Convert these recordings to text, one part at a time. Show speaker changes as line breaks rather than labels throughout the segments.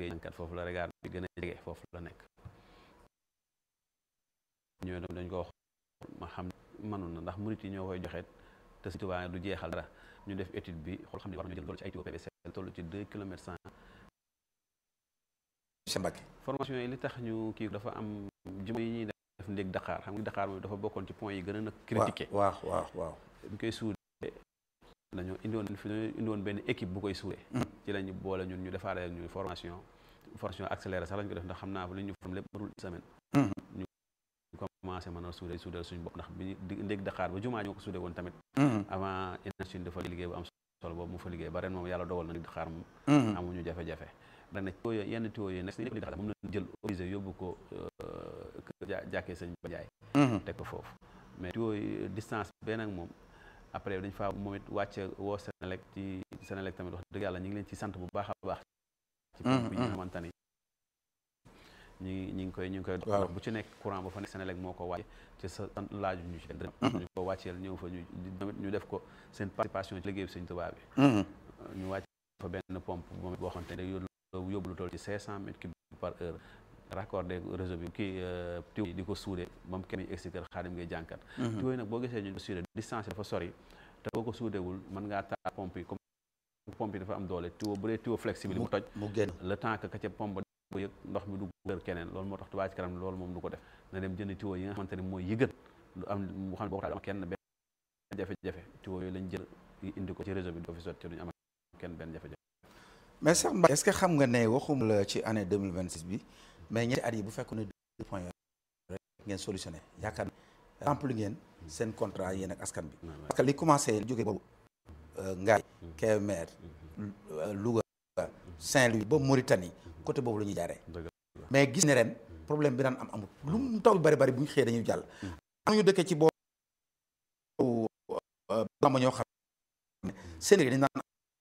ngay jànkat foofu la regard bi gën a jege foofu la nekk ñoo dem dañ ko wax ma xam mënoon na ndax murit yi ñoo koy joxe te Sëñ Tuubaa du jeexal dara ñu def étude bi xool xam ne war nañu jël loolu ci ay tuyau PVC toll ci deux kilomètres cent
Cheikh Mbacke
formation yi li tax ñu kii dafa am juma yi ñuy def ndéeg Dakar xam nga Dakar moom dafa bokkoon ci point yi gën a nag critiqué
waaw waaw waaw
ñu koy suudee dañoo indiwoon fi dañoo indiwoon benn équipe bu koy suudee ci lañu boole ñun ñu defaaree ñu formation formation accélérée sax lañ ko def ndax xam naa li ñu form lépp matul semaine ñu commencé mën a suudee suudeel suñu bopp ndax bi di ndéeg Dakar ba jumaa ñoo ko suudee woon tamit avant énergie dafa liggéey bu am solo boobu mu fa liggéey ba ren moom yàlla dogal na ndéeg Dakar moom amuñu jafe-jafe ren nag tuyau yenn tuyau yi nekk ndéeg Dakar moom lañ jël obligé yóbbu ko jàkkee sëñ ba jaay teg ko foofu mais tuyau yi distance bee nag moom après dañ faa moom it wàcce woo Senelec ci Senelec tamit wax dëgg yàlla ñu ngi leen ci sant bu baax a baax ci pompe yi nga xamante ni ñu ngi ñu ngi koy ñu ngi koy dox bu ci nekk courant ba fa nekk Senelec moo ko wàcce ci sa laaju ñu ci ñu ko wàcceel ñëw fa ñu tamit ñu def ko seen participation ci liggéey bi Sëñ Tuubaa bi ñu wàcc fa benn pompe moom it boo xamante ne yóbbu lu toll ci cinq cent mètres cubes par heure raccordé réseau bi kii tuyau yi di ko suude moom kenn yi egsi kër Xaadim ngay jànkat tuyau yi nag boo gisee ñu ko suude distance dafa sori te boo ko suudewul mën ngaa taal pompe yi comme pompe yi dafa am doole tuyau bu dee tuyau flexible mu toj
mu génn
le temps que ka ca pompe ko yëg ndox mi du gër keneen loolu moo tax Touba Ca Kanam loolu moom du ko def na dem jënd tuyau yi nga xamante ne mooy yi gën lu am mu xam ne boo ko taal am kenn benn jafe-jafe tuyau yooyu lañ jël indi ko ci réseau bi di ko fi sotti duñu am kenn benn jafe-jafe
mais Cheikh Mbacke est-ce que xam nga ne waxum la ci année 2026 bi mais ñetti at yi bu fekkoon ne deux points rek ngeen solutionné yaakaar ne rempli ngeen seen contrat yéen ak askan bi parce que li commencé jógee boobu Ngaye Kébémer Louga Saint-Louis ba Mauritanie côté boobu la ñuy jaaree mais gis ne ren problème bi daan am amul lu mu taw bi bari bari bu ñu xëyee dañuy jàll am ñu dëkkee ci boobu lama ñoo xam ne seen dañ naan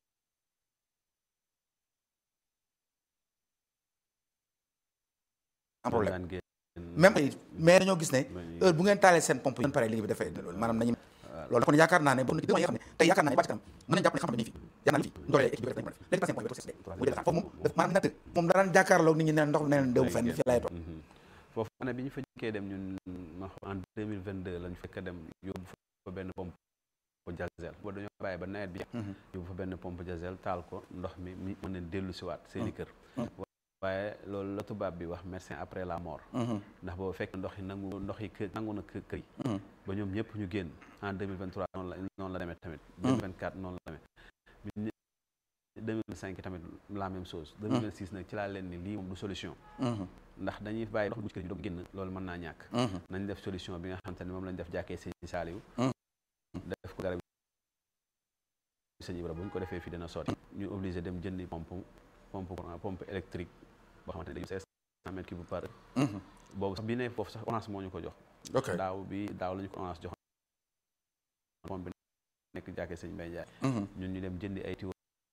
am problème même mais dañoo gis ne heure bu ngeen taalee seen pompe yi pare liggéey bi dafay maanaam nañu loolu kon yaakaar naa ne bon yoo xam ne tey yaakaar naa ne Touba Ca Kanam mën nañ jàpp ne xam ne fi yaakaar naa fi ndoolee équipe bi rek nañu mën léegi seen point bi muy def foofu moom maanaam natt moom daan jàkkaarloo nit ñi ne ndox ne leen déw fenn fi lay toog
foofu année bi ñu fa jëkkee dem ñun ma en 2022 lañ fekk dem yóbbu fa benn pompe jazel ba dañoo bàyyi ba nawet bi yóbbu fa benn pompe jazel taal ko ndox mi mi mën leen dellu si waat seeni kër waaye loolu la tubaab bi wax médecin après la mort ndax boobu fekk ndox yi nangu ndox yi kër nangu na kër yi ba ñoom ñëpp ñu génn en 2023 noonu la noonu la demee tamit 2024 noonu la demee 2005 tamit la même chose 2026 nag ci laa leen ni lii moom du solution ndax dañuy bàyyi ndox bu ci kër yi doog génn loolu mën naa ñàkk nañ def solution bi nga xamante ne moom lañ def jàkkee sëñ Saaliw def ko garab sëñ Ibra bu ñu ko defee fii dina sotti ñu obligé dem jëndi pompe pompe pompe électrique boo xamante ne dañu cinq cent mètres cubes par heure boobu sax bi ne foofu sax orange moo ñu ko jox daaw bi daaw la ñu ko orange jox pompe bi nekk jàkkee sëñ Mbay Njaay ñun ñu dem jëndi ay tuyau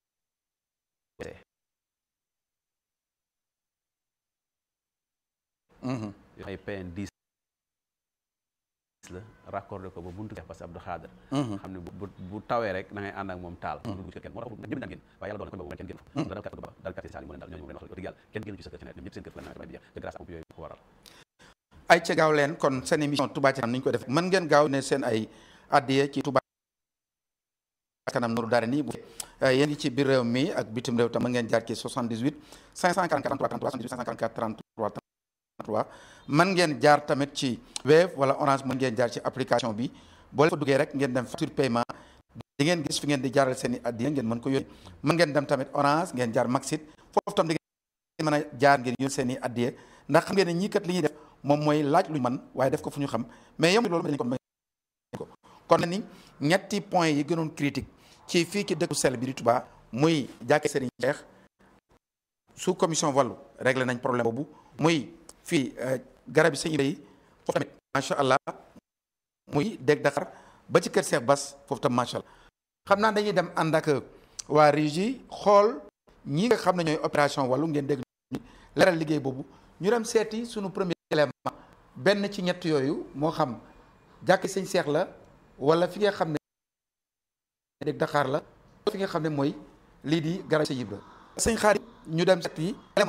ay PN 10 la raccordé ko ba buntu parce que Abdou Xaadir xam ne bu bu tawee rek da ngay ànd ak moom taal dugg ci kenn moo tax ñëpp daan génn waaye yàlla doon na ko kenn génn fa dal kat ba dal kat saali mu leen dal ñooñu leen wax dëgg yàlla kenn génn ci sa kër ci nawet ñëpp seen kër fa la nawet bi jeex te grâce à pompe yooyu ko waral
ay ca gaaw leen kon seen émission Touba Ca Kanam ni ñu ko def mën ngeen gaaw ne seen ay addiye ci Touba Ca Kanam Nourou Darayni bu yéen ngi ci biir réew mi ak bitim réew tam mën ngeen jaar ci 78 544 33 33 78 544 33 3 mën ngeen jaar tamit ci Wave wala Orange mën ngeen jaar ci application bi boo leen fa duggee rek ngeen dem facture paiement di ngeen gis fi ngeen di jaaral seen i addiya ngeen mën ko yónnee mën ngeen dem tamit Orange ngeen jaar Maxit foofu tam di ngeen mën a jaar ngeen yónnee seen i addiya ndax xam ngeen ne ñii kat li ñuy def moom mooy laaj lu ñu mën waaye def ko fu ñu xam mais yow loolu dañ ko may ko kon ni ñetti point yi gënoon critique ci fii ci dëkku sell bi di Touba muy jàkkee Serigne Cheikh sous commission wàllu réglé nañ problème boobu muy fii garab yi sëñ yi foofu tamit macha allah muy dégg Dakar ba ci kër Cheikh Bass foofu tam macha allah xam naa dañuy dem ànd ak waa régie xool ñi nga xam ne ñooy opération wàllu ngeen dégg leeral liggéey boobu ñu dem seeti suñu premier élément benn ci ñett yooyu moo xam jàkki sëñ Cheikh la wala fi nga xam ne dégg Dakar la fi nga xam ne mooy lii di garab sëñ Ibra sëñ xaar ñu dem seeti